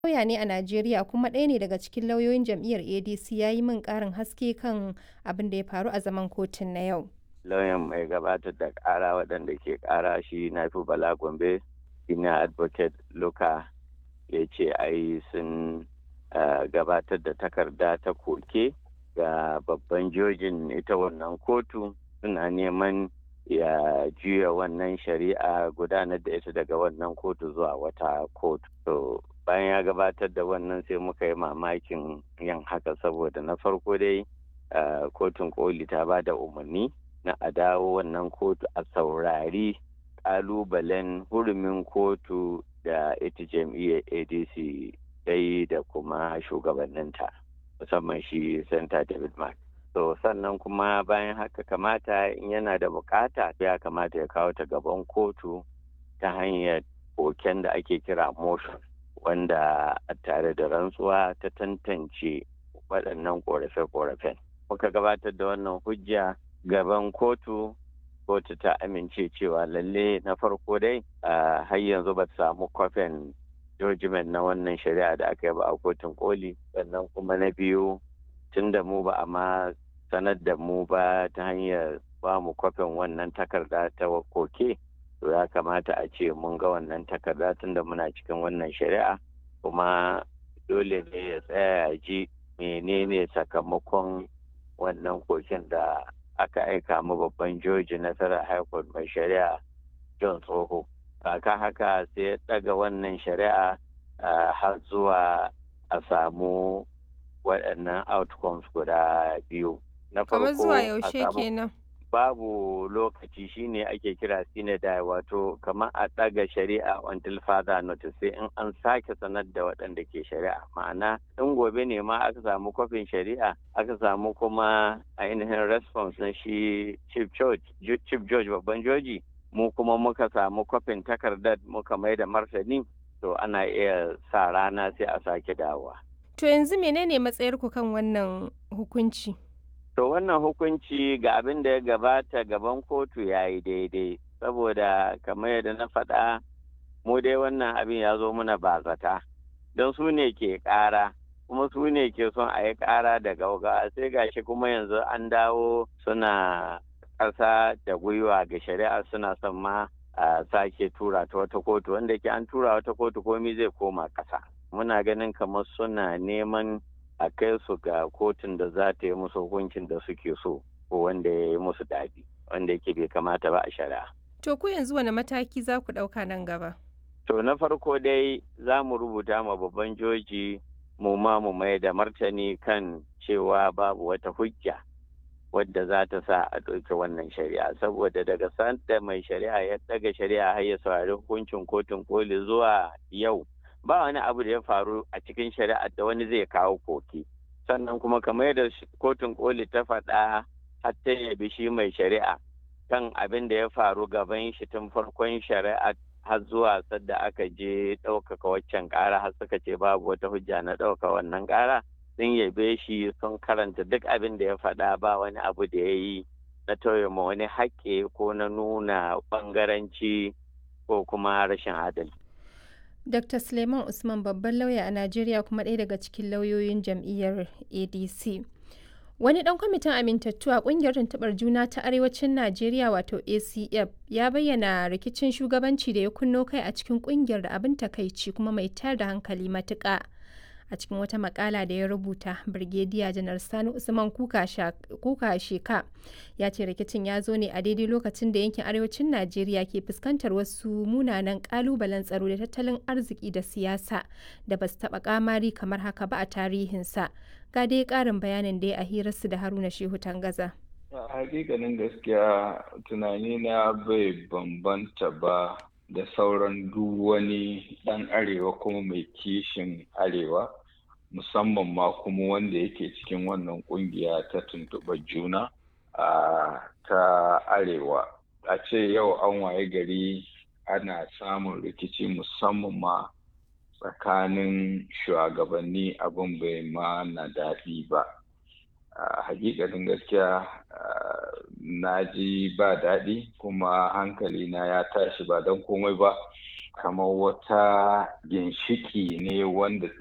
lauya ne a Najeriya kuma ɗaya ne daga cikin lauyoyin jam'iyyar ADC ya yi min ƙarin haske kan abin da ya faru a zaman kotun na yau. Lauyan mai gabatar da ƙara waɗanda ke ƙara shi na fi Bala Gombe, senior advocate Luka ya ce ai sun gabatar da takarda ta koke ga babban jojin ita wannan kotu suna neman ya juya wannan shari'a gudanar da ita daga wannan kotu zuwa wata kotu. To bayan ya gabatar da wannan sai muka yi mamakin yin haka saboda na farko dai kotun koli ta ba da umarni na a dawo wannan kotu a saurari kalubalen hurumin kotu da ita jam'iyyar adc dai da kuma shugabanninta musamman shi santa david mark so sannan kuma bayan haka kamata in yana da bukata ya kamata ya kawo ta gaban kotu ta hanyar koken da ake kira motion wanda a tare da rantsuwa ta tantance waɗannan ƙorafe-ƙorafen muka gabatar da wannan hujja gaban kotu kotu ta amince cewa lalle na farko dai har yanzu ba samu kwafin judgment na wannan shari'a da aka yi ba a kotun koli sannan kuma na biyu tun da mu ba a ma sanar da mu ba ta hanyar ba mu kwafin wannan takarda ta koke to ya kamata a ce mun ga wannan takarda tun da muna cikin wannan shari'a kuma dole ne ya tsaya ji menene sakamakon wannan koken da aka aika mu babban joji nasarar high court mai shari'a john tsoho kaka haka sai ya daga wannan shari'a har zuwa a samu waɗannan outcomes guda biyu na farko zuwa yaushe kenan babu lokaci shine ake kira sinadai wato kamar a ɗaga shari'a until further notice sai in an sake sanar da waɗanda ke shari'a ma'ana in gobe ne ma aka samu kwafin shari'a aka samu kuma ainihin response na shi chief george chief george babban joji mu kuma muka samu kwafin takardar muka mai da martani to ana iya sa rana sai a sake dawowa to yanzu menene matsayarku kan wannan hukunci To wannan hukunci ga abin da ya gabata gaban kotu ya yi daidai, saboda kamar yadda na faɗa mu dai wannan abin ya zo muna bazata, don su ne ke ƙara, kuma su ne ke son a yi ƙara da gauga sai gashi kuma yanzu an dawo suna ƙasa da gwiwa ga shari'a suna son ma a sake tura ta wata kotu wanda ke an tura wata kotu komi zai koma ƙasa. Muna ganin kamar suna neman a kai su ga kotun da za ta yi musu hukuncin da suke so ko wanda ya yi musu daɗi wanda yake bai kamata ba a shari'a. To ku yanzu wani mataki za ku ɗauka nan gaba? To na farko dai za mu rubuta ma babban joji mu ma mu mai da martani kan cewa babu wata hujja wadda za ta sa a ɗauki wannan shari'a saboda daga sanda mai shari'a ya ɗaga shari'a har ya saurari hukuncin kotun koli zuwa yau ba wani abu da ya faru a cikin shari'a da wani zai kawo koki sannan kuma kamar yadda kotun koli ta faɗa har ta yabi shi mai shari'a kan abin da ya faru gaban shi tun farkon shari'a har zuwa sadda aka je ɗaukaka waccan ƙara har suka ce babu wata hujja na ɗauka wannan ƙara sun yabe shi sun karanta duk abin da ya faɗa ba wani abu da ya yi na tauye ma wani haƙƙi ko na nuna ɓangaranci ko kuma rashin adalci. Dr. Suleiman Usman babban lauya a Najeriya kuma ɗaya daga cikin lauyoyin jam'iyyar ADC. Wani ɗan kwamitin amintattu a ƙungiyar tuntuɓar juna ta Arewacin Najeriya wato ACF ya bayyana rikicin shugabanci da ya kunno kai a cikin ƙungiyar da abin takaici kuma mai tayar da hankali matuƙa. A cikin wata makala da ya rubuta, Birgediya Janar Sani Usman Kuka Sheka ya ce rikicin ya zo ne a daidai lokacin da yankin arewacin Najeriya ke fuskantar wasu munanan kalubalen tsaro da tattalin arziki da siyasa da ba su taɓa kamari kamar haka ba a tarihinsa. Ga dai ƙarin bayanin da ya a hirarsu da Haruna Shehu Tangaza. hakikanin gaskiya tunani na bai bambanta ba da sauran duk wani ɗan arewa kuma mai kishin arewa musamman ma kuma wanda yake cikin wannan kungiya ta tuntuɓar juna a ta arewa a ce yau an waye gari ana samun rikici musamman ma tsakanin shugabanni abin bai ma na daɗi ba hakikanin gaskiya na ji ba daɗi kuma hankali na ya tashi ba don komai ba kamar wata ginshiki ne wanda